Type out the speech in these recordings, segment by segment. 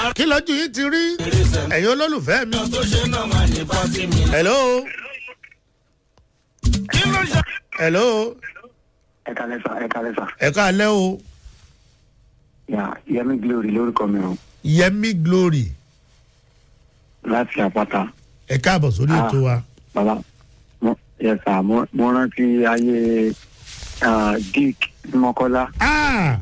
kí lójú yín ti rí ẹ̀yin olólùfẹ́ mi. tó ṣe náà máa ní pátí mi. hello kí ló ṣe. hello ẹ kalẹ sa ẹ kalẹ sa ẹ káalẹ́ o ya yẹmi glory lórúkọ mi o yẹmi glory láti àpáta ẹ káàbọ̀ sórí Ah. ètò wa. bàbá mo yẹ sà mo mo rántí ayé ah, dick mọkọlá Ah!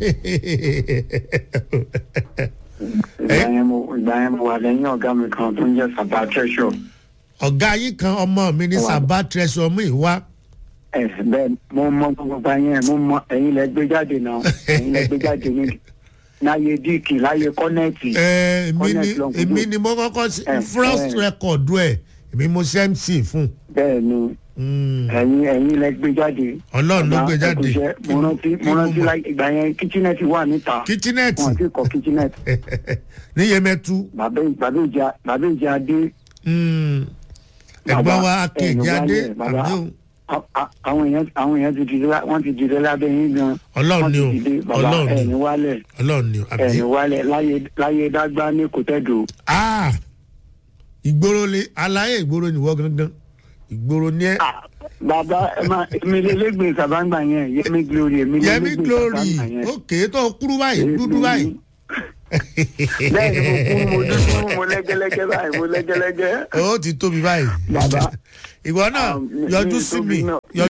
ìgbà yẹn mo ìgbà yẹn mo wà lẹ́yìn ọ̀gá mi kan tó ń jẹ́ sàbà treasure ọ̀gá yín kan ọmọ mi ní Wà. sábà tẹ̀sán mú ìwá. ẹ bẹ́ẹ̀ mo mọ gbogbo pa yẹn mo mọ ẹ̀yin lẹ gbé jáde náà ẹ̀yin lẹ gbé jáde ní láyé dick láyé kọ́nẹ́ẹ̀tì Ẹ, èmi ni Connect long èmi video. ni mo kọ́kọ́ sí Eh, first eh. record ẹ̀ èmi mo ṣe mc fún. bẹ́ẹ̀ ni Mm. ẹ̀yin ẹ̀yin lẹ gbé jáde Ọlọ́run ló Bàbá, gbé ẹ jáde. kú iṣẹ́. mo rántí mo rántí láì ìgbà yẹn kitchenette wà níta kitchenette wọn ti kọ kitchenette ní yẹmẹtu bàbá bàbá ìjà bàbá ìjà adé Mm. ẹ̀gbọ́n Bàbá, wa ẹ̀yin akéèjì adé wálẹ̀, bàbá. àbíò a- a- àwọn èèyàn àwọn èèyàn ti dìde lá- wọ́n ti dìde lábẹ́ yín gan Ọlọ́run wọ́n ni o, ti dìde bàbá Ọlọ́run ni o. ẹ̀yin wálẹ̀ ọlọ́run ni o, àbí. ẹ̀yin wálẹ̀ láyé láyé dágbá ní kòtẹ́dò Ah! ìgboro le aláyé ìgboro ni wọ́n gangan ìgboro ni ẹ. bàbá ẹ máa èmi lélẹ́gbẹ̀ẹ́ sàbáǹgbà yẹn yẹmi glory èmi yẹmi lélẹ́gbẹ̀ẹ́ glory sàbáǹgbà yẹn. òkè tó kúrú báyìí dúdú báyìí. bẹ́ẹ̀ ni mo kú mo dúdú mo lẹ́gẹ́lẹ́gẹ́ báyìí mo lẹ́gẹ́lẹ́gẹ́. ó ti tóbi báyìí. bàbá ìwọ náà Um, ní- yọjú ní sí tóbi mi náà. yọjú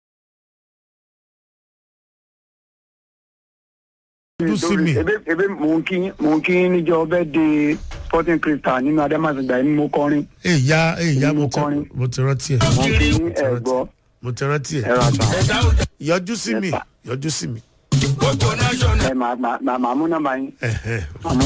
sí mi. ebe ebe mò ń kí mò ń kí níjọ ọbẹ̀ de sporting crystal nínú adamasingba yìí ni mo kọrin èyà èyà mo Mo ti kọrin. mo ti rántí ẹ mo kí ní ẹ̀gbọ́ mo ti rántí ẹ ẹ̀rọ àtà ẹ̀dá òjà yọjú sí mi Yes, sir. yọjú sí mi. gbogbo national. ẹ̀ màá màá màá mú nọ́mbà yín Ẹ̀hẹ̀. màá mú